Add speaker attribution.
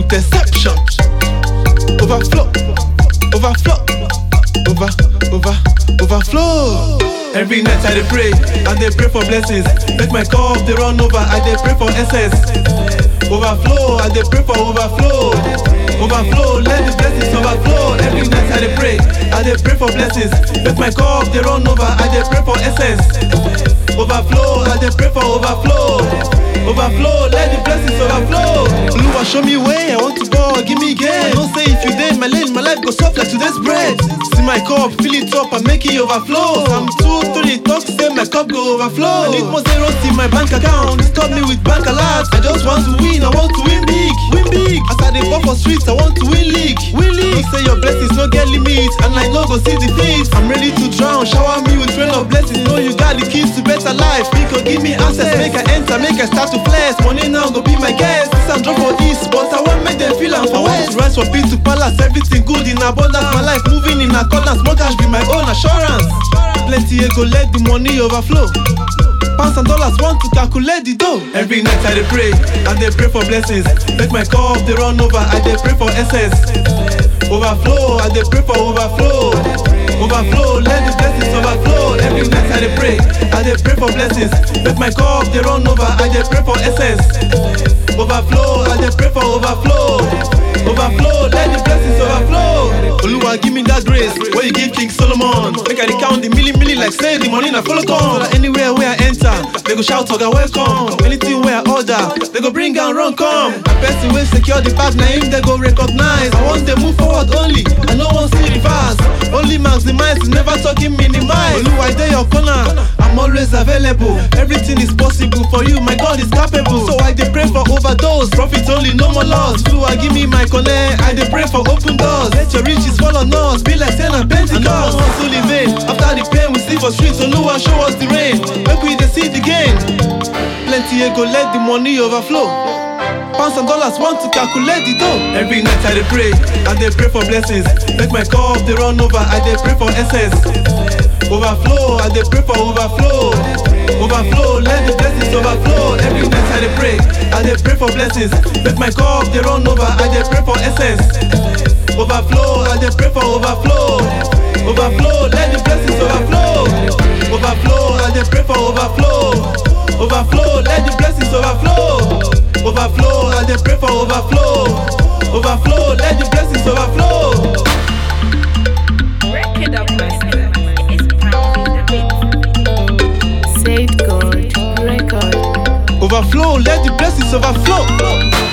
Speaker 1: interception. Overflow, overflow, over, over, overflow. Every night I dey pray, I dey pray for blessings. Make my cup dey run over, I dey pray for excess. Overflow, I dey pray for overflow. Overflow, let the blessings overflow. Every night I dey pray, I dey pray for blessings. Make my cup dey run over, I dey pray for essence. Overflow, I dey pray for overflow. Overflow, let the blessings overflow. Oluwa show me way, I want to go, give me gain. Don't say if you dey in my lane, my life go soft like today's bread. See my cup, fill it up and make it overflow. I'm two, three, talk say my cup go overflow. I need more zeros in my bank account. Stop me with bank alerts. I just want to win, I want to win big, win big. As I dey ball for streets, I want to win league, win league. Don't say your blessings no get limit, and I no go see defeat. I'm ready to drown, shower me with rain of blessings. Know you got the keys to better life. Pico give me access, make I enter, make I start to flex. Money now go be my guest. This I'm drop for east, but I want make them feel I'm for west. Rise from peace to palace, everything good in abundance. My life moving in accordance, more cash be my own assurance. Plenty ego, let the money overflow. Pounds and dollars want to calculate the dough. Every night I dey pray, I dey pray for blessings. Make my cup dey run over, I dey pray for essence. Overflow, I dey pray for overflow. Overflow, let the blessings overflow. Every night I dey pray, I dey pray for blessings. Make my cup dey run over, I dey pray for essence. Overflow, I dey pray for overflow. Overflow, let the blessings overflow. Oluwa give me that grace where you give King Solomon. Make I dey count the milli milli like say the money na follow come. So that anywhere where I enter, they go shout oga welcome. Anything where I order, they go bring and run come. A person wey secure the bag na him they go recognize. I want them move forward only, I no wan see reverse. Only maximize, never talking minimize. Oluwa I dey your corner, I'm always available. Everything is possible for you, my God is capable. So I dey pray for overdose, profit only, no more loss. Oluwa give me my connect, I dey pray for open doors. Let your riches fall on us, be like Saint and Pentecost. I no hustle in vain. After the pain we see for streets, Oluwa show us the rain. Make we dey see the gain. Plenty ego, let the money overflow. Pounds and dollars want to calculate the dough. Every night I dey pray, I dey pray for blessings. Make my cup dey run over, I dey pray for essence. Overflow, I dey pray for overflow. Overflow, let the blessings overflow. Every night I dey pray, I dey pray for blessings. Make my cup dey run over, I dey pray for essence. Overflow, I dey pray for overflow. Overflow, let the blessings overflow. Overflow, I dey pray for overflow. Overflow, let the blessings overflow. Overflow, I dey pray for overflow. Overflow, let the blessings overflow.
Speaker 2: Record of blessings. It's pounding the beat.
Speaker 3: Saved God Record.
Speaker 1: Overflow, let the blessings overflow.